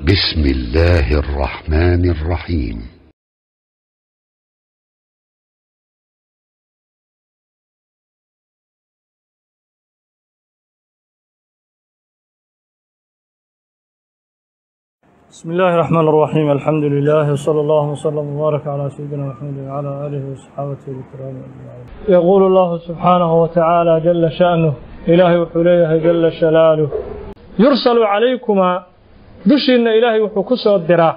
بسم الله الرحمن الرحيم بسم الله الرحمن الرحيم الحمد لله وصلى الله وسلم وبارك على سيدنا محمد وعلى اله وصحابته الكرام اجمعين. يقول الله سبحانه وتعالى جل شأنه إلهي وحليه جل شلاله يرسل عليكما دشين إلهي وحكس الدراء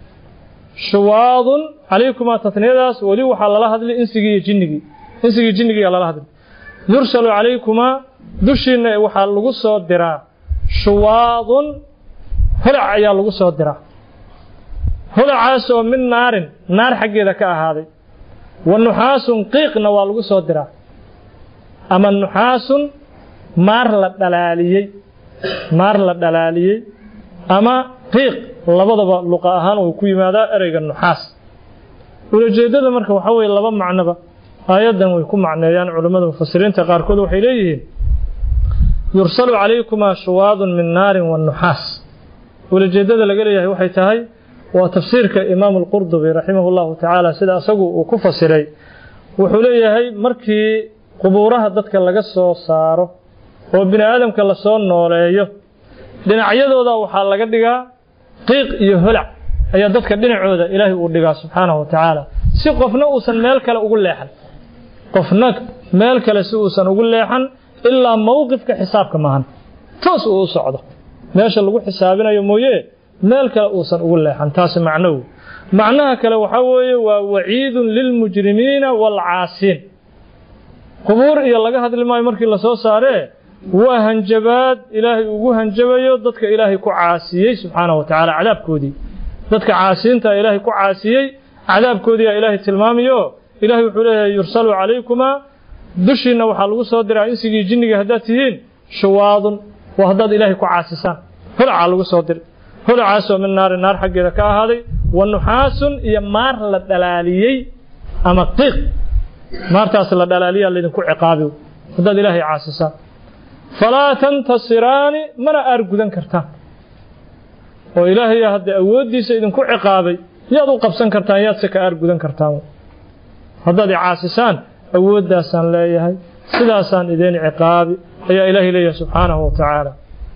شواظ عليكما تثنيداس ولي وحال الله هذا إنسجي جنجي إنسجي جنجي على الله هذا يرسل عليكما دشين وحال لغس الدراء شواظ holac ayaa lagu soo diraa holacaas oo min naarin naar xaggeeda ka ahaaday wa nuxaasun qiiqna waa lagu soo diraa ama nuxaasun maar la dhalaaliyey maar la dhalaaliyey ama qiiq labadaba luqa ahaan uu ku yimaadaa ereyga nuxaas ulajeeddada marka waxaa weeye laba macnoba aayaddan way ku macneeyaan culammada mufasiriinta qaarkood waxay leeyihiin yursalu calaykumaa shuwaadun min naarin wa nuxaas ulajeeddada laga leeyahay waxay tahay waa tafsiirka imaamu alqurdubi raximah llahu tacaala sida asagu uu ku fasiray wuxuu leeyahay markii qubuuraha dadka laga soo saaro oo bini aadamka lasoo nooleeyo dhinacyadooda waxaa laga dhigaa qiiq iyo holac ayaa dadka dhinacooda ilaahay uu dhigaa subxaanahu wa tacaala si qofna uusan meel kale ugu leexan qofna meel kale si uusan ugu leexan ilaa mowqifka xisaabka maahan toos uu u socdo meesha lagu xisaabinayo mooye meel kale uusan ugu leexan taasi macnow macnaha kale waxaa weeye waa waciidun lilmujrimiina waalcaasiin qubuur iyo laga hadli maayo markii lasoo saaree waa hanjabaad ilaahay ugu hanjabayo dadka ilaahay ku caasiyey subxaanahu wa tacaala cadaabkoodii dadka caasiinta ilaahay ku caasiyey cadaabkoodii aa ilaahay tilmaamayo ilaahay wuxuu leeyahay yursalu calaykumaa dushiinna waxaa lagu soo diraa insigii jinniga haddaad tihiin shuwaadun waa haddaad ilaahay ku caasisaan holacaa lagu soo diray holacaasoo min naari naar xaggeeda ka ahaaday wa nuxaasun iyo maar la dhalaaliyey ama qiiq maartaas la dhalaaliyaa laydinku ciqaabi haddaad ilaahay caasisaan falaa tantasiraani mana aar gudan kartaan oo ilaahayaa hadda awooddiisa idinku ciqaabay yaad u qabsan kartaan yaadse ka aar gudan kartaan haddaad i caasisaan awooddaasaan leeyahay sidaasaan idin ciqaabi ayaa ilaahay leeyahay subxaanahu wa tacaala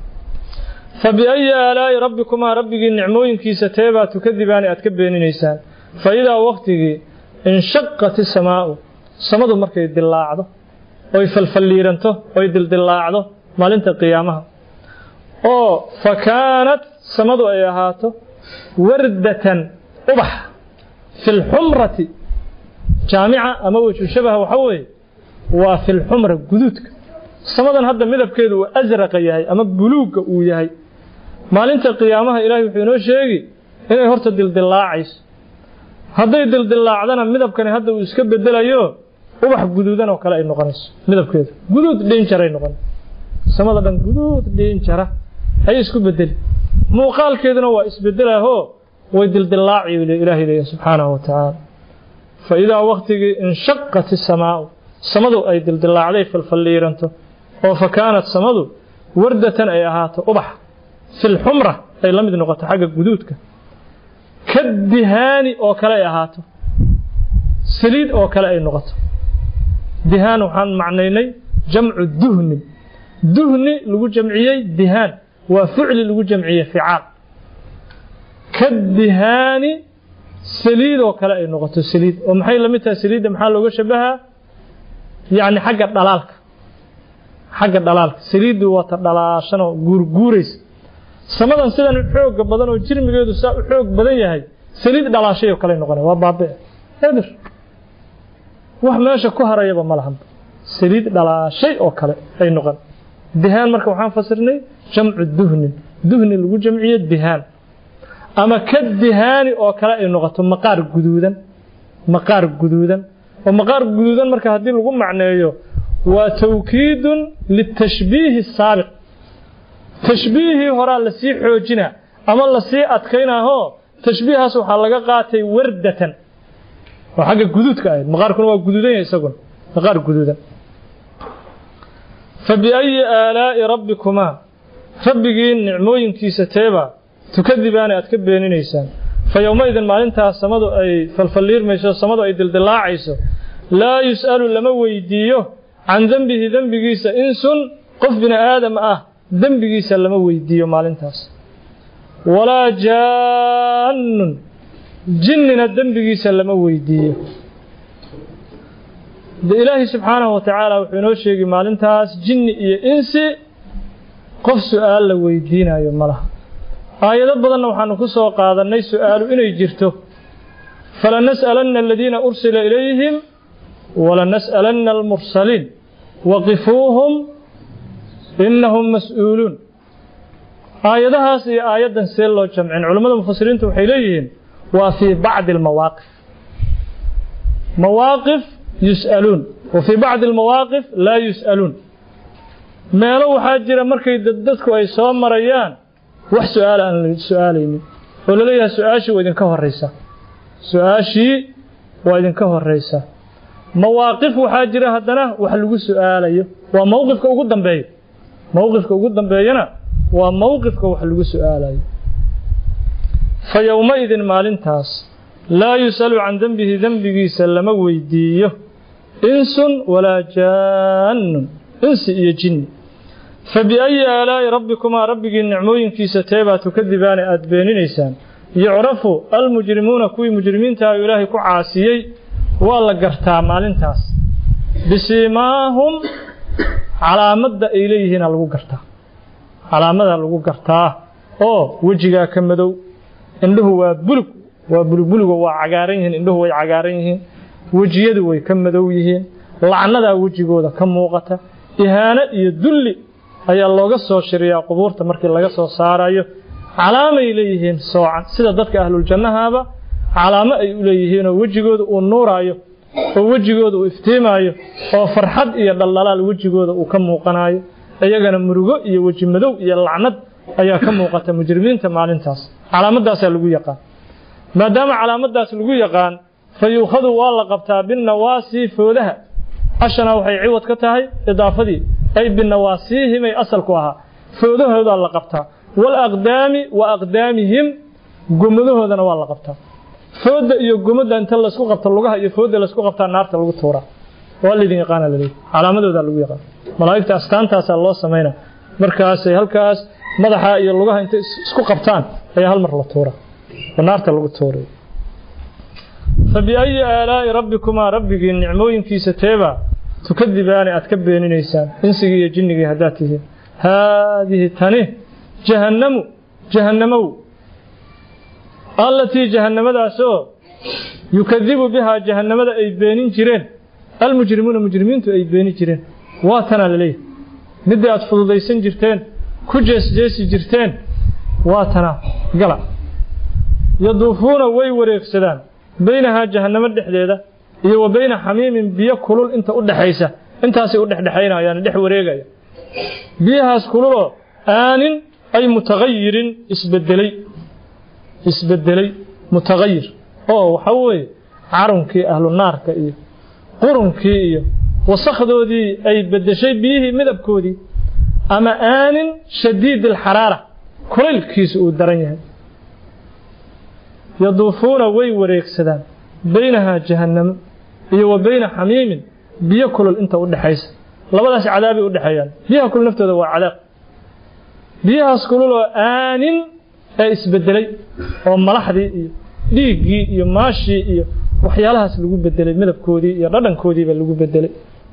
fa biayi aalaa'i rabbikumaa rabbigii nicmooyinkiisa teebaa tukadibaani aad ka beeninaysaan fa idaa wakhtigii inshaqat isamaa'u samadu markay dillaacdo oy falfalliiranto oy dildillaacdo maalinta qiyaamaha oo fa kaanat samadu ay ahaato wardatan ubax fi lxumrati jaamica ama wejhu shabaha waxaa weeye waa fi lxumra guduudka samadan hadda midabkeedu uu asraqa yahay ama buluugga uu yahay maalinta qiyaamaha ilaahay wuxuu inoo sheegi inay horta dildillaacayso hadday dildillaacdana midabkani hadda uu iska bedelayo ubax guduudan oo kale ay noqonayso midabkeedu guduud dhiinjaray noqon samada dhan guduud dhiinjara ayay isku bedeli muuqaalkeeduna waa isbedelahoo way dildillaaci ilaahay leeyahay subxaanahu wa tacaala fa idaa wakhtigii inshaqat isamaa'u samadu ay dildillaacday falfalliiranto oo fa kaanat samadu wardatan ay ahaato ubax filxumra ay la mid noqoto xagga guduudka ka dihaani oo kale ay ahaato saliid oo kale ay noqoto dihaan waxaan macnaynay jamcu duhni duhni lagu jamciyey dihaan waa ficli lagu jamciyey ficaal ka dihaani saliid oo kale ay noqoto saliid oo maxay la mid tahay saliidda maxaa looga shabahaa yacni xagga dhalaalka xagga dhalaalka saliiddu waata dhalaashanoo guurguuraysa samadan sidan xooga badan oo jirmigeedu saa u xoog badan yahay saliid dhalaashay oo kale noqona waa baabi'e edir wax meesha ku harayaba ma lahan saliid dhalaashay oo kale ay noqon dihaan marka waxaan fasirnay jamcu duhnin duhni lagu jamciyo dihaan ama ka dihaani oo kale ay noqoto maqaar guduudan maqaar guduudan oo maqaar guduudan marka haddii lagu macneeyo waa tawkiidun litashbiihi saabiq tashbiihii horaa lasii xoojinaa ama lasii adkaynaahoo tashbiihaas waxaa laga qaatay wardatan oo xagga guduudka ahayd maqaarkuna waa guduudan yahay isaguna maqaar guduudan fa biayi aalaa'i rabbikumaa rabbigii nicmooyinkiisa teebaa tukadibaani aad ka beeninaysaan fa yowmaidin maalintaas samadu ay falfalliirmayso samadu ay dildilaacayso laa yus'alu lama weydiiyo can dembihi dembigiisa insun qof bini aadam ah dembigiisa lama weydiiyo maalintaas walaa jaannun jinnina dembigiisa lama weydiiyo de ilaahi subxaanahu wa tacaala wuxuu inoo sheegi maalintaas jinni iyo insi qof su'aal la weydiinayo ma laha aayado badanna waxaanu ku soo qaadannay su'aalu inay jirto falanas'alanna aladiina ursila ilayhim walanas'alanna almursaliin waqifuuhum innahum mas'uuluun aayadahaas iyo aayaddan see loo jamcin culammada mufasiriintu waxay leeyihiin waa fii bacdi almawaaqif mawaaqif yus'aluun wa fii bacdi almawaaqif laa yus'aluun meelo waxaa jira markay dadku ay soo marayaan wax su-aal aan la su-aalaynin oo la leeyahay su-aashii waa idinka horraysaa su-aashii waa idinka horraysaa mawaaqif waxaa jira haddana wax lagu su-aalayo waa mowqifka ugu dambeeya mowqifka ugu dambeeyana waa mowqifka wax lagu su-aalayo fa yowmaidin maalintaas laa yus'alu can dembihi dembigiisa lama weydiiyo insun walaa jaannun insi iyo jinni fa biayi aalaa'i rabbikumaa rabbigii nicmooyinkiisa teebaa tukadibaane aad beeninaysaan yucrafu almujrimuuna kuwii mujrimiintaah oo ilaahay ku caasiyey waa la gartaa maalintaas bisiimaahum calaamadda ay leeyihiina lagu gartaa calaamadaa lagu gartaa oo wejigaa ka madow indhuhu waa bulug waa bulugbuligo waa cagaaran yihiin indhuhu way cagaaran yihiin wejiyadu way ka madow yihiin lacnadaa wejigooda ka muuqata ihaano iyo dulli ayaa looga soo shiriyaa qubuurta markii laga soo saarayo calaamay leeyihiin soocan sida dadka ahluljannahaaba calaamo ay u leeyihiinoo wejigooda uu nuuraayo oo wejigooda uu iftiimaayo oo farxad iyo dhaldhalaal wejigooda uu ka muuqanayo iyagana murugo iyo weji madow iyo lacnad ayaa ka muuqata mujrimiinta maalintaas calaamadaasaa lagu yaqaan maadaama calaamadaas lagu yaqaan fa yuukhadu waa la qabtaa binnawaasi foodaha ashana waxay ciwad ka tahay idaafadii ay binawaasiihimay asalku ahaa foodahoodaa la qabtaa walaqdaami wa aqdaamihim gomadahoodana waa la qabtaa fooda iyo gomada inta laysku qabto lugaha iyo fooda laysku qabtaa naarta lagu tuuraa waa laydin yaqaana laleeyahy calaamadoodaa lagu yaqaan malaa'igta astaantaasaa loo samaynaa markaasay halkaas madaxa iyo lugaha intay isku qabtaan ayaa hal mar la tuuraa oo naarta lagu tuuray fa biayi aalaa'i rabbikumaa rabbigii nicmooyinkiisa teebaa tukadibaani aad ka beeninaysaan insigii iyo jinnigii haddaad tihiin haadihi tani jahannamu jahannamow allatii jahannamadaasoo yukadibu bihaa jahannamada ay beenin jireen almujrimuuna mujrimiintu ay beeni jireen waa tanaa laleeyahay middii aad fududaysan jirteen ku jeesjeesi jirteen waa tanaa gala yaduufuuna way wareegsadaan baynahaa jahannamo dhexdeeda iyo wa bayna xamiimin biyo kulul inta u dhexaysa intaasay u dhexdhexaynayaan dhex wareegaya biyahaas kululoo aanin ay mutagayirin isbedelay isbedelay mutagayir oo waxa weeye carunkii ahlu naarka iyo qurunkii iyo wasakdoodii ay bedeshay biyihii midabkoodii ama aanin shadiid alxaraara kulaylkiisu uu daran yahay yaduufuuna way wareegsadaan baynahaa jahannamo iyo wa bayna xamiimin biyo kulul inta u dhexaysa labadaas cadaabay u dhexeeyaan biyaha kulul naftooda waa cadaab biyahaas kulul oo aanin ee isbedelay oo malaxdii iyo dhiiggii iyo maashii iyo waxyaalahaas lagu bedelay midabkoodii iyo dhadhankoodiiba lagu bedelay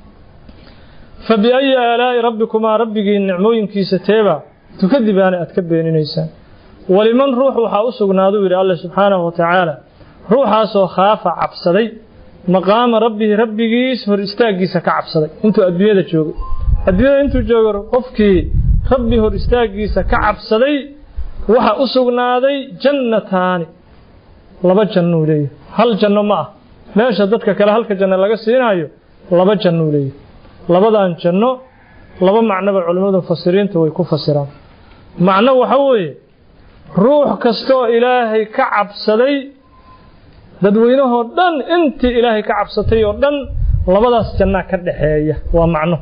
fa biayi aalaa'i rabbikumaa rabbigii nicmooyinkiisa teebaa tukadibaana aad ka beeninaysaan waliman ruux waxaa u sugnaaduu yidhi alle subxaanahu wa tacaala ruuxaasoo khaafa cabsaday maqaama rabbihi rabbigiis hor istaaggiisa ka cabsaday intuu adduunyada joogay adduunyada intuu joogo qofkii rabbi hor istaaggiisa ka cabsaday waxa u sugnaaday jannataani laba jannuu leeyahay hal janno ma ah meesha dadka kale halka janno laga siinaayo laba jannuu leeyahay labadan janno laba macnoba culimmadu mufasiriinta way ku fasiraan macno waxa weeye ruux kastaoo ilaahay ka cabsaday dadweynahoo dhan intii ilaahay ka cabsatay oo dhan labadaas jannaa ka dhaxeeya waa macno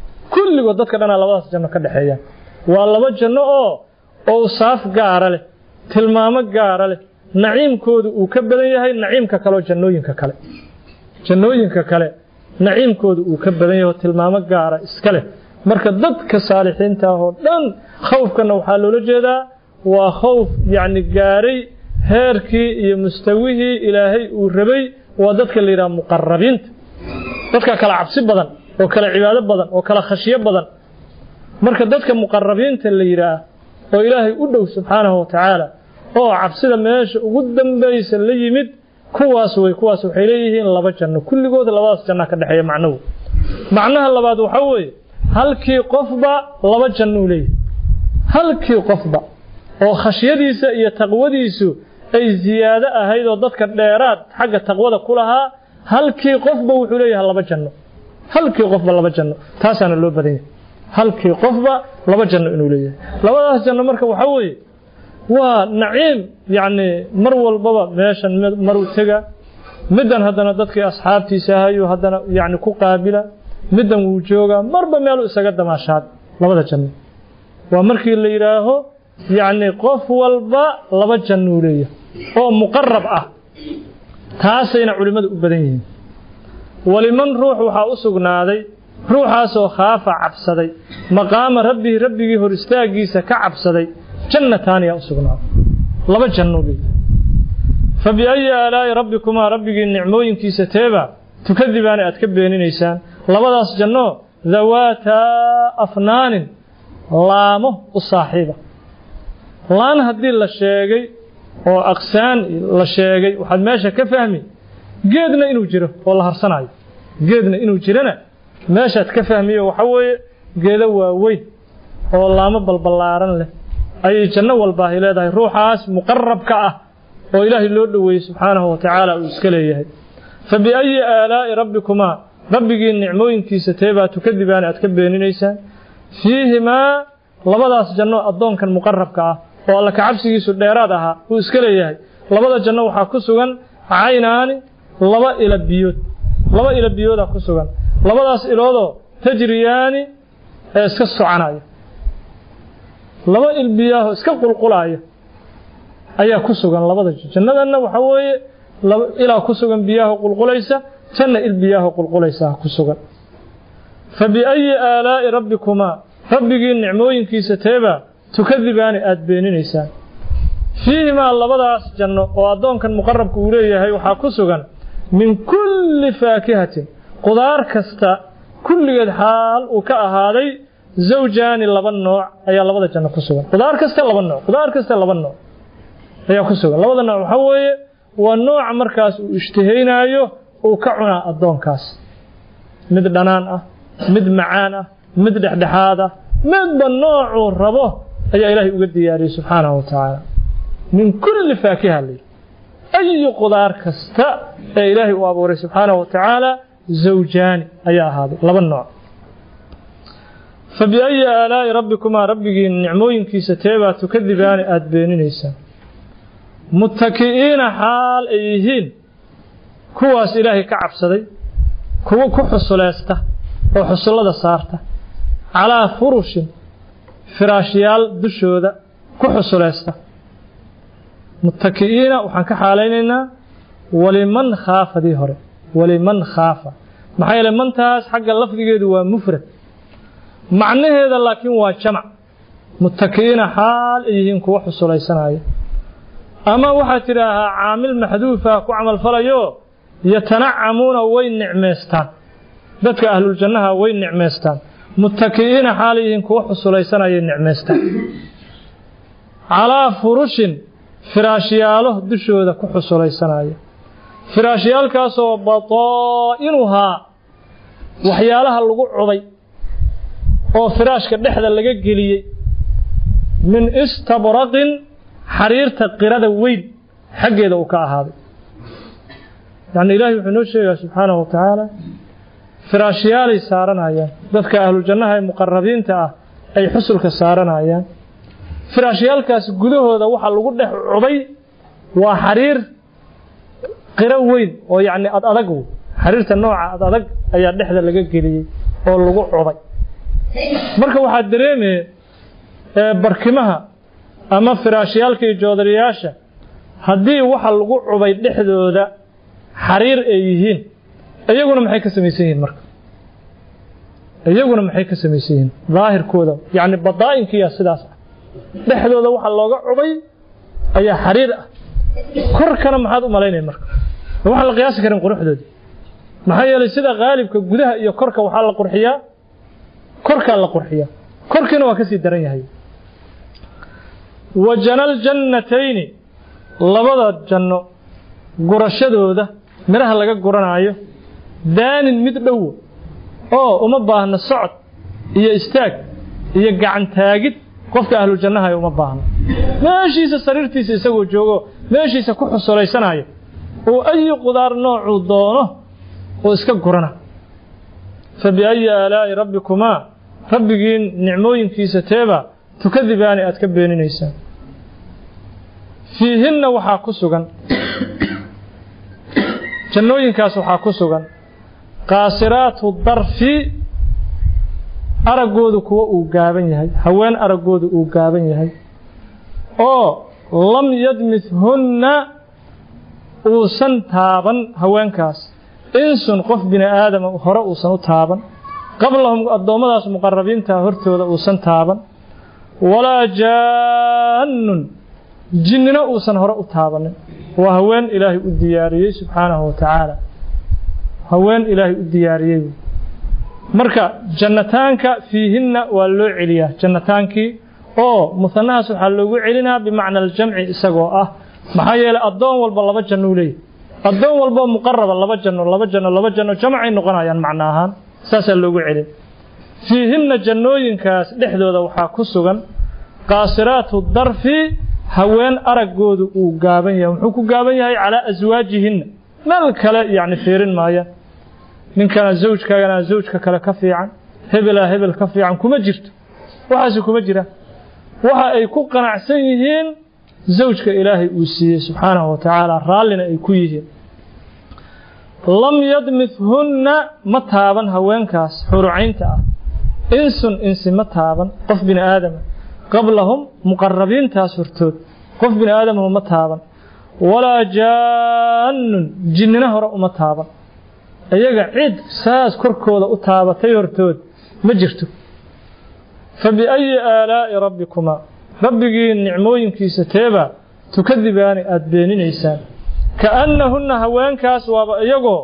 kulligood dadka dhanaa labadaas janno ka dhexeeya waa laba janno oo owsaaf gaara leh tilmaamo gaara leh naciimkoodu uu ka badan yahay naciimka kale oo jannooyinka kale jannooyinka kale naciimkoodu uu ka badan yahay oo tilmaamo gaara iska leh marka dadka saalixiinta ah oo dhan khawfkana waxaa loola jeedaa waa khawf yacni gaaray heerkii iyo mustawihii ilaahay uu rabay waa dadka la yidhaha muqarabiinta dadka kala cabsi badan oo kala cibaado badan oo kala khashyo badan marka dadka muqarabiinta la yidhaah oo ilaahay u dhow subxaanahu wa tacaala oo cabsida meesha ugu dambaysa la yimid kuwaas way kuwaas waxay leeyihiin laba janno kulligood labadaas janna ka dhexeeya macnuhu macnaha labaad waxaa weeye halkii qofba laba jannuu leeyahay halkii qofba oo khashyadiisa iyo taqwadiisu ay ziyaado ahayd oo dadka dheeraad xagga taqwada ku lahaa halkii qofba wuxuu leeyahay laba janno halkii qofba laba janno taasaana loo badan yahay halkii qofba laba janno inuu leeyahay labadaas janno marka waxaa weeye waa naciim yacni mar walbaba meeshan maruu tega middan haddana dadkii asxaabtiisa ahayu haddana yacni ku qaabila middan wuu joogaa marba meeluu isaga damaashaad labada janno waa markii la yidhaaho yacni qof walba laba jannuu leeyahay oo muqarab ah taasayna culimmadu u badan yihiin waliman ruux waxaa u sugnaaday ruuxaasoo khaafa cabsaday maqaama rabbihi rabbigii hor istaaggiisa ka cabsaday jannataaniyaa u sugnaaday laba jannuu leeyahay fa biayi aalaa'i rabbikumaa rabbigii nicmooyinkiisa teeba tukadibaana aad ka beeninaysaan labadaas janno dawaataa afnaanin laamo u saaxiiba laan haddii la sheegay oo aqsaan la sheegay waxaad meesha ka fahmi geedna inuu jiro oo la harsanayo geedna inuu jirana meeshaad ka fahmiyo waxa weeye geedo waaweyn oo laamo balballaaran leh ayay janno walbaahay leedahay ruuxaas muqarabka ah oo ilaahay loo dhoweeyey subxaanahu wa tacaala uu iska leeyahay fa biayi aalaa'i rabbikumaa rabbigii nicmooyinkiisa teebaa tukadibaana aad ka beeninaysaan fiihimaa labadaas janno addoonkan muqarabka ah oo alla kacabsigiisu dheeraad ahaa uu iska leeyahay labada janno waxaa ku sugan caynaani laba ila biyood laba ila biyoodaa ku sugan labadaas iloodoo tajriyaani ee iska soconaya laba il biyaahoo iska qulqulaya ayaa ku sugan labada jannadanna waxaa weeye ilaa ku sugan biyaaho qulqulaysa janna il biyaaho qulqulaysa ku sugan fa biayi aalaa'i rabbikumaa rabbigii nicmooyinkiisa teebaa tukadibaani aad beeninaysaan fiihimaa labadaas janno oo addoonkan muqarabka uu leeyahay waxaa ku sugan min kulli faakihatin qudaar kasta kulligeed xaal uu ka ahaaday zawjaani laba nooc ayaa labada janno ku sugan qudaar kasta laba nooc qudaar kasta laba nooc ayaa ku sugan labada nooc waxaa weeye waa nooca markaas uu ishtihaynaayo uu ka cunaa addoonkaas mid dhanaan ah mid macaan ah mid dhexdhexaad ah midba noocuu rabo ayaa ilaahay uga diyaariyey subxaanahu wa tacaala min kulli faakiha layidhi ayi qudaar kasta ee ilaahay uu abuuray subxaanahu wa tacaala zawjaani ayaa ahaaday laba nooc fa biayi aalaa'i rabbikumaa rabbigii nicmooyinkiisa teebaa tukadibaani aada beeninaysaan muttaki'iina xaal ay yihiin kuwaas ilaahay ka cabsaday kuwo ku xusuleysta oo xusullada saarta calaa furushin firaashyaal dushooda ku xusuleysta muttaki'iina waxaan ka xaalaynaynaa waliman khaafadii hore waliman khaafa maxaa yeele mantaas xagga lafdigeedu waa mufrad macnaheeda laakiin waa jamac muttaki'iina xaal ay yihiin kuwo xusulaysanaya ama waxaad tidhaahaa caamil maxduufa ku camalfalayo yatanacamuuna way nicmaystaan dadka ahluljannaha way nicmaystaan muttaki'iina xaal yihiin kuwo xusulaysanayay nicmaystaan calaa furushin firaashyaalo dushooda ku xusulaysanaya firaashyaalkaasoo bataa'inuhaa waxyaalaha lagu cubay oo firaashka dhexda laga geliyey min istabraqin xariirta qirada weyn xaggeeda uu ka ahaaday yacni ilaahay wuxuu noo sheegaa subxaanahu wa tacaala firaashyaalay saaranayaan dadka ahlujannaha ee muqarabiinta ah ay xusulka saaranayaan firaashyaalkaas gudahooda waxa lagu dhex cubay waa xariir qiro weyn oo yacni ad adag xariirta nooca ad adag ayaa dhexda laga geliyey oo lagu cubay marka waxaad dareemee barkimaha ama firaashyaalka iyo joodariyaasha haddii waxa lagu cubay dhexdooda xariir ay yihiin iyaguna maxay ka samaysan yihiin marka iyaguna maxay ka samaysan yihiin daahirkooda yacni badaa'inkiiya sidaas ah dhexdooda waxa looga cubay ayaa xariir ah korkana maxaad u malaynaya marka waxaan la qiyaasi karin quruxdoodii maxaa yeelay sida qaalibka gudaha iyo korka waxaa la qurxiyaa korkaa la qurxiyaa korkiina waa ka sii daran yahay wa janal jannatayni labada janno gurashadooda midhaha laga guranaayo daanin mid dhowo oo uma baahna socod iyo istaag iyo gacan taagid qofka ahlu jannahayo uma baahno meeshiisa sariirtiisa isagoo joogo meeshiisa ku xusulaysanaayo oo ayi qudaar noocuu doono oo iska gurana fa biayi aalaa'i rabbikumaa rabbigiin nicmooyinkiisa teeba tukadibaani aad ka beeninaysaan fiihinna waxaa ku sugan jannooyinkaas waxaa ku sugan qaasiraatu darfi araggoodu kuwa uu gaaban yahay haween araggoodu uu gaaban yahay oo lam yadmithunna uusan taaban haweenkaas insun qof bini aadama hore uusan u taaban qablahum addoommadaas muqarabiinta hortooda uusan taaban walaa jaannun jinnina uusan hore u taabanin waa haween ilaahay u diyaariyey subxaanahu wa tacaala haween ilaahay u diyaariyey marka jannataanka fiihinna waa loo celiyaa jannataankii oo musanahaas waxaa loogu celinaa bimacna aljamci isagoo ah maxaa yeelay addoon walba laba janno u leeyahy addoon walboo muqaraba laba janno laba janno laba janno jamcay noqonayaan macno ahaan saasaa loogu celin fiihinna jannooyinkaas dhexdooda waxaa ku sugan qaasiraatu darfi haween araggoodu uu gaaban yahay muxuu ku gaaban yahay calaa aswaajihinna meel kale yacni fiirin maayaan ninkana zawjkaagana zawjka kale ka fiican hebelaa hebel ka fiican kuma jirto waxaasi kuma jira waxa ay ku qanacsan yihiin zawjka ilaahay uu siiyey subxaanahu wa tacaala raallina ay ku yihiin lam yadmithunna ma taaban haweenkaas xurucaynta ah insun insi ma taaban qof bini aadama qablahum muqarabiintaas hortood qof bini aadamahu ma taaban walaa jaannun jinnina hore uma taaban iyaga cid saas korkooda u taabatay hortood ma jirto fa biayi aalaa'i rabbikumaa rabbigii nicmooyinkiisa teebaa tukadibaani aada beeninaysaan kaannahunna haweenkaas waaba iyagoo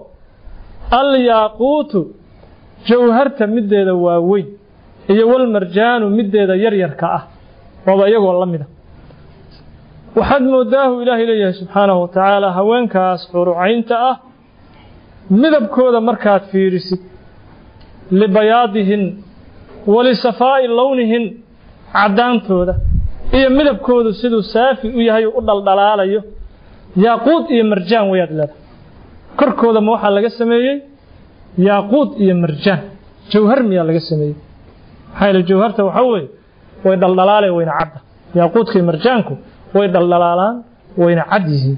alyaaquutu jawharta middeeda waaweyn iyo walmarjaanu middeeda yaryarka ah waaba iyagoo la mida waxaad moodaahu ilaahay leeyahay subxaanahu wa tacaala haweenkaas xurucaynta ah midabkooda markaad fiirisid libayaadihin walisafaa'i lownihin caddaantooda iyo midabkoodu siduu saafi u yahay u dhaldhalaalayo yaaquud iyo marjaan wayaad leedahay korkooda ma waxaa laga sameeyey yaaquud iyo marjaan jawhar miyaa laga sameeyey maxaa yeele jawharta waxaa weeye way dhaldhalaaleen wayna cadda yaaquudka iyo marjaanku way dhaldhalaalaan wayna cad yihiin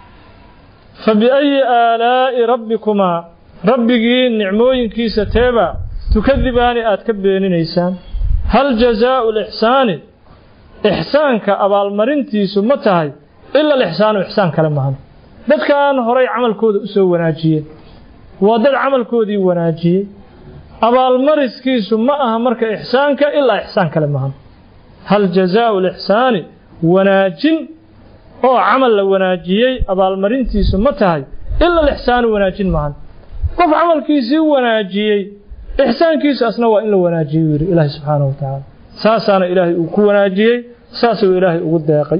fa biayi aalaa'i rabbikumaa rabbigii nicmooyinkiisa teebaa tukadibaani aad ka beeninaysaan hal jazaau lixsaani ixsaanka abaalmarintiisu ma tahay ila alixsaanu ixsaan kale maahan dadkan horay camalkooda u soo wanaajiyeen waa dad camalkoodii wanaajiyey abaalmariskiisu ma aha marka ixsaanka ilaa ixsaan kale maahan hal jazaau lixsaani wanaajin oo camal la wanaajiyey abaalmarintiisu ma tahay ila alixsaanu wanaajin maahan qof camalkiisii wanaajiyey ixsaankiisu asna waa in la wanaajiyo yidhi ilaahay subxaanahu wa tacaala saasaana ilaahay uu ku wanaajiyey saasuu ilaahay ugu deeqay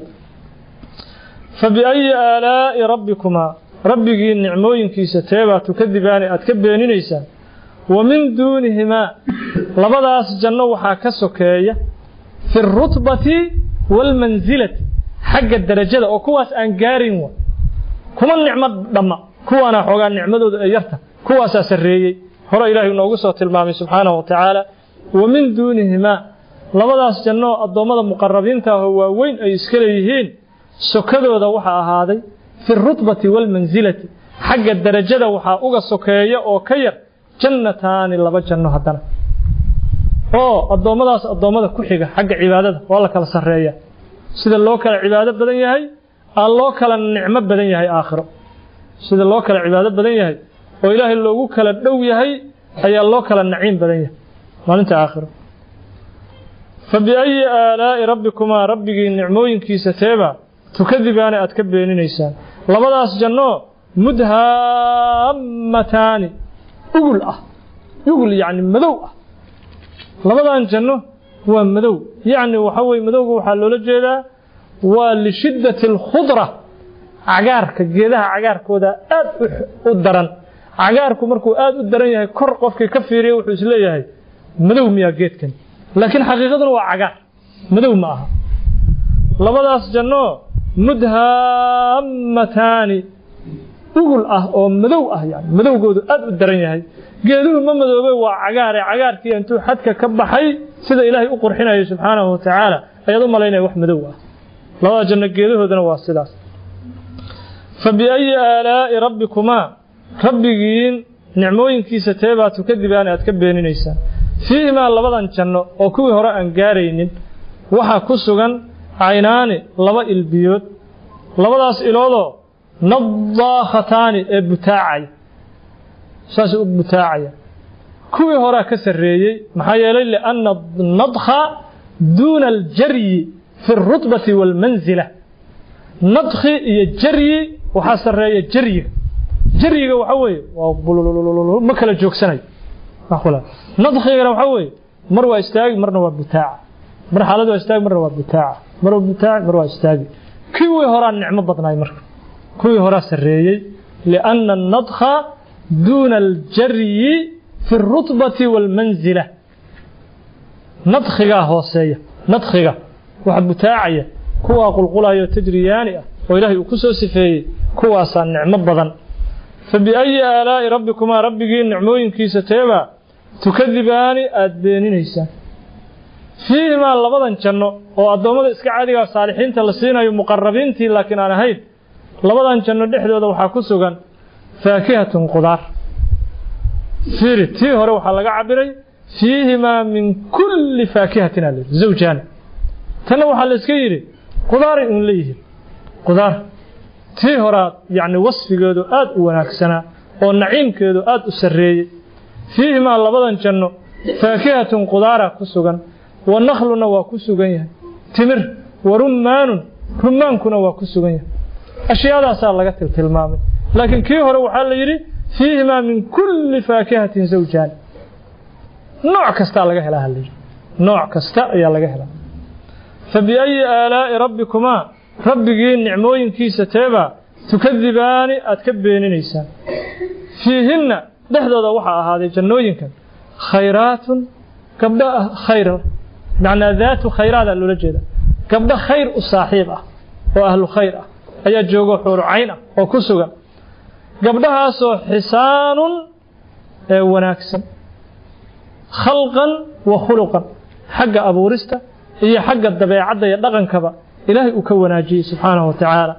fa biayi aalaa'i rabbikumaa rabbigii nicmooyinkiisa teebaa tukadibaani aad ka beeninaysaan wa min duunihimaa labadaas janno waxaa ka sokeeya fi alrutbati waalmansilati xagga darajada oo kuwaas aan gaarin wa kuma nicmo dhamma kuwaana xoogaa nicmadooda ee yarta kuwaasaa sarreeyey hore ilaahay noogu soo tilmaamay subxaanahu wa tacaala wa min duunihimaa labadaas janno addoommada muqarabiinta ahoo waaweyn ay iska leeyihiin sokadooda waxaa ahaaday fi alrutbati waalmansilati xagga darajada waxaa uga sokeeya oo ka yar jannataani laba janno haddana oo addoommadaas addoommada ku xiga xagga cibaadada waa la kala sarreeya sida loo kala cibaado badan yahay aa loo kala nicmo badan yahay aakhiro sida loo kala cibaado badan yahay oo ilaahay loogu kala dhow yahay ayaa loo kala naciim badan yahay maalinta aakhiro fa biayi aalaa'i rabbikumaa rabbigii nicmooyinkiisa teeba tukadibaana aad ka beeninaysaan labadaas janno mudhaamataani ugul ah ugul yacni madow ah labadan janno waa madow yacni waxa weye madowga waxaa loola jeedaa waa lishiddati alkhudra cagaarka geedaha cagaarkooda aad u daran cagaarku markuu aad u daran yahay kor qofkii ka fiiriya wuxuu isleeyahay madow miyaa geedkan laakiin xaqiiqaduna waa cagaar madow ma aha labadaas janno mudhaamataani ugul ah oo madow ah yani madowgoodu aad u daran yahay geeduhu ma madoobe waa cagaare cagaarkii intuu xadka ka baxay sida ilaahay u qurxinayo subxaanahu wa tacaala ayaad u malaynaya wax madow ah labada janno geedahoodana waa sidaas fa biayi aalaa'i rabbikumaa rabbigiin nicmooyinkiisa teebaa tukadibaana aad ka beeninaysaan fiihimaa labadan janno oo kuwii hore aan gaaraynin waxaa ku sugan caynaani laba ilbiyood labadaas iloodoo nadaakhataani ee butaacaya saasay u butaacaya kuwii horea ka sarreeyey maxaa yeelay lianna nadkha duuna aljaryi fi alrutbati waalmansila nadkhi iyo jaryi waxaa sarreeya jaryiga jaryiga waxaa weeye waa bulululul ma kala joogsanayo nadkhigana waxaa weeye mar waa istaagi marna waa butaaca mar xaalad waa istaagi marna waa butaaca mar waa butaaci mar waa istaagi kuwii horaa nicmo badnaay marka kuwii horaa sarreeyey lianna annadkha duuna aljaryi fi alrutbati waalmansila nadkhigaa hooseeya nadkhiga waxa butaacaya kuwaa qulqulayo tajriyaani ah oo ilaahay uu ku soo sifeeyey kuwaasaa nicmo badan fa biayi aalaa'i rabbikumaa rabbigii nicmooyinkiisa teebaa tukadibaani aada beeninaysaan fiihimaa labadan janno oo addoommada iska caadigaa saalixiinta la siinayo muqarabiintii laakiin aan ahayn labadan janno dhexdooda waxaa ku sugan faakihatun qudaar fiiri tii hore waxaa laga cabiray fiihimaa min kulli faakihatin ale zawjaani tanna waxaa la iska yidhi qudaaray uun leeyihiin qudaar tii horaa yacni wasfigeedu aad u wanaagsanaa oo naciimkeedu aad u sarreeyey fiihimaa labadan janno faakihatun qudaara ku sugan wa nakhluna waa ku sugan yahay timir wa rummaanun rummaankuna waa ku sugan yahay ashyaadaasaa laga tiltilmaamay laakiin kii hore waxaa la yidhi fiihimaa min kulli faakihatin zawjaan nooc kastaa laga helaa halayidhi nooc kasta ayaa laga helaa fa biayi aalaa'i rabbikumaa rabbigii nicmooyinkiisa teebaa tukadibaani aad ka beeninaysaan fiihinna dhexdooda waxaa ahaaday jannooyinkan khayraatun gabdho khayr macnaa daatu khayraadaa loola jeeda gabdho khayr u saaxiib ah oo ahlu khayr ah ayaa joogo xuuru cayn ah oo ku sugan gabdhahaasoo xisaanun ee wanaagsan khalqan wa khuluqan xagga abuurista iyo xagga dabeecadda iyo dhaqankaba ilaahay uu ka wanaajiyey subxaanahu wa tacaala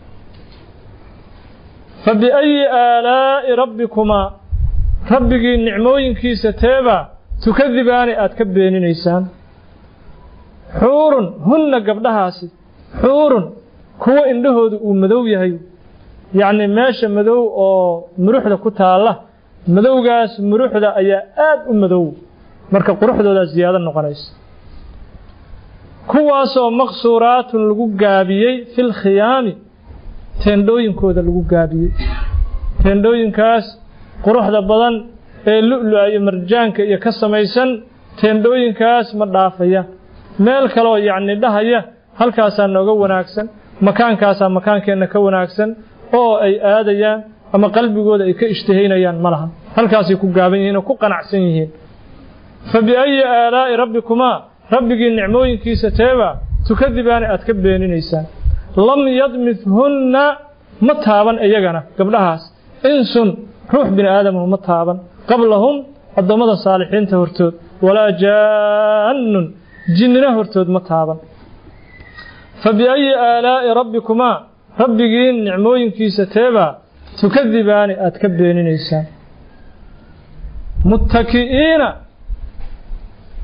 fa biayi aalaa'i rabbikumaa rabbigii nicmooyinkiisa teebaa tukadibaani aad ka beeninaysaan xuurun hunna gabdhahaasi xuurun kuwo indhahoodu uu madow yahay yacni meesha madow oo muruxda ku taalla madowgaas muruxda ayaa aad u madow marka quruxdoodaa ziyaado noqonaysa kuwaasoo maqsuuraatun lagu gaabiyey fil khiyaami teendhooyinkooda lagu gaabiyey teendhooyinkaas quruxda badan ee lu'lu'a iyo marjaanka iyo ka samaysan teendhooyinkaas ma dhaafaya meel kaleoo yacni dhahaya halkaasaa nooga wanaagsan makaankaasaa makaankeenna ka wanaagsan oo ay aadayaan ama qalbigooda ay ka ishtihaynayaan ma laha halkaasay ku gaaban yihiin oo ku qanacsan yihiin fa biayi aalaa'i rabbikumaa rabbigii nicmooyinkiisa teebaa tukadibaani aad ka beeninaysaan lam yadmithunna ma taaban iyagana gabdhahaas insun ruux bini aadamahu ma taaban qablahum addoommada saalixiinta hortood walaa jaannun jinnina hortood ma taaban fa biayi aalaa'i rabbikumaa rabbigii nicmooyinkiisa teebaa tukadibaani aad ka beeninaysaan muttaki'iina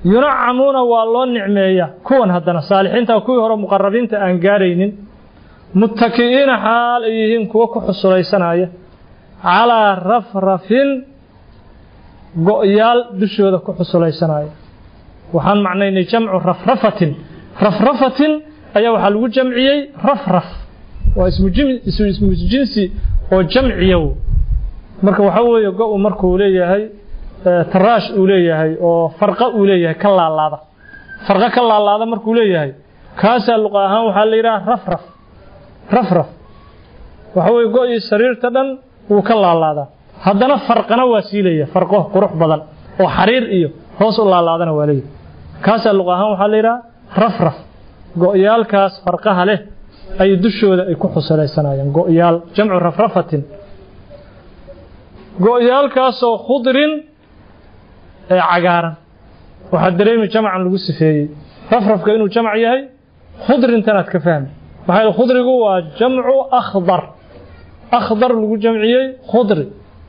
yunacamuuna waa loo nicmeeya kuwan haddana saalixiinta kuwii hore muqarabiinta aan gaaraynin muttaki'iina xaal ay yihiin kuwo ku xusulaysanaya calaa rafrafin go'yaal dushooda ku xusulaysanaya waxaan macnaynay jamcu rafrafatin rafrafatin ayaa waxaa lagu jamciyey rafraf waa ismu jinsi oo jamciyow marka waxaa weeye go-u markuu leeyahay taraash uu leeyahay oo farqa uu leeyahay ka laalaada farqa ka laalaada markuu leeyahay kaasaa luqa ahaan waxaa la yidhaha rafraf rafraf waxa weye go-ii sariirta dhan wuu ka laalaadaa haddana farqana waa sii leeyahay farqo qurux badan oo xariir iyo hoos u laalaadana waa leeyahay kaasaa luqa ahaan waxaa la yidhaha rafraf go-yaalkaas farqaha leh ay dushooda ay ku xusulaysanayaan go-yaal jamcu rafrafatin go-yaalkaasoo khudrin ee cagaaran waxaa dareemi jamcan lagu sifeeyey rafrafka inuu jamc yahay khudrintanaad ka fahmi maxaa yeele khudrigu waa jamcu akhdar akhdar lagu jamciyey khudri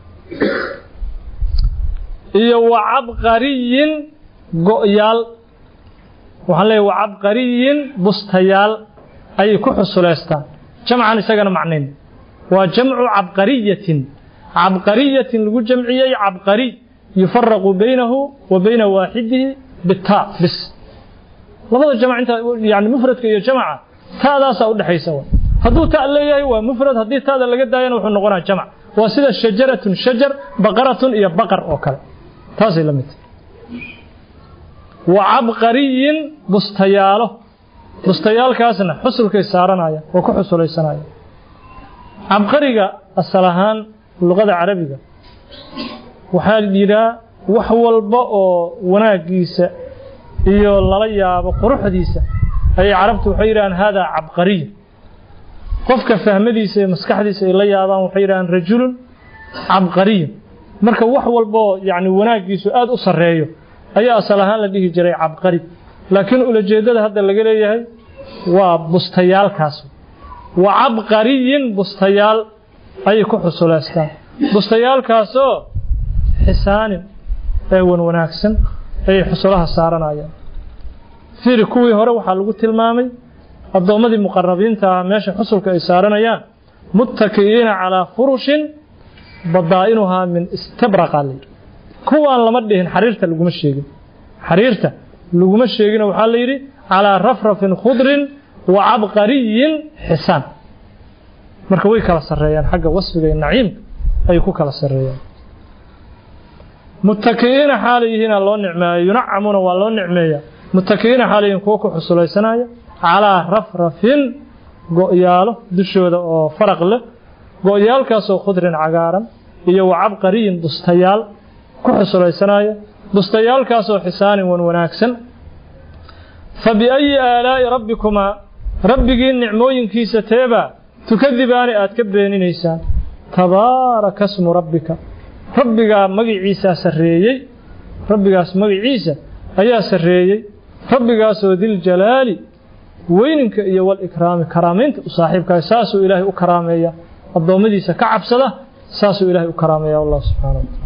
iyo wa cabqariyin go-yaal waxaan leeyahy wa cabqariyin bustayaal ayay ku xusuleystaan jamcan isagana macnayn waa jamcu cabqariyatin cabqariyatin lagu jamciyey cabqariy yufaraqu baynahu wa bayna waaxidihi bitaa bis labada jamc inta yani mufradka iyo jamca taadaasaa udhexaysa hadduu ta leeyahay waa mufrad haddii taada laga daayana wuxuu noqonaa jamc waa sida shajaratun shajar baqaratun iyo baqar oo kale taasay la mid wa cabqariyin bustayaalo bustayaalkaasna xusulkay saaranaya oo ku xusulaysanaya cabqariga asal ahaan luqada carabiga waxaa yidhaa wax walba oo wanaagiisa iyo lala yaabo quruxdiisa ayay carabtu waxay yidhahaan haadaa cabqariy qofka fahmadiisa iyo maskaxdiisa ay la yaabaan waxay yidhahaan rajulun cabqariyun marka wax walbaoo yacni wanaaggiisu aada u sarreeyo ayaa asal ahaan la dhihi jiray cabqari laakiin ulajeeddada hadda laga leeyahay waa bustayaalkaas wa cabqariyin bustayaal ayay ku xusuleystaan bustayaalkaasoo xisaanin ee wan wanaagsan ayay xusulaha saaranayaan fiiri kuwii hore waxaa lagu tilmaamay addoommadii muqarabiinta ah meesha xusulka ay saaranayaan muttaki'iina calaa furushin badaa'inuhaa min istabraqa layidhi kuwaan lama dhihin xariirta laguma sheegin xariirta laguma sheegin waxaa la yidhi calaa rafrafin khudrin wa cabqariyin xisaan marka way kala sarreeyaan xagga wasfiga iyo naciimka ayay ku kala sarreeyaan muttaki'iina xaalay yihiina loo nicmeeya yunacamuuna waa loo nicmeeya muttaki'iina xaalay yihiin kuwo ku xusulaysanaya calaa rafrafin go'yaalo dushooda oo faraq leh go'yaalkaasoo khudrin cagaaran iyo wa cabqariyin bustayaal ku xusulaysanaya bustayaalkaasoo xisaanin wan wanaagsan fa biayi aalaa'i rabbikumaa rabbigii nicmooyinkiisa teebaa tukadibaani aad ka beeninaysaan tabaaraka smu rabbika rabbigaa magiciisaa sarreeyey rabbigaas magiciisa ayaa sarreeyey rabbigaasoo diljalaali weyninka iyo walikraami karaamaynta u saaxiibkaah saasuu ilaahay u karaameeya addoommadiisa ka cabsada saasuu ilaahay u karaameeya allah subxaana wa tacala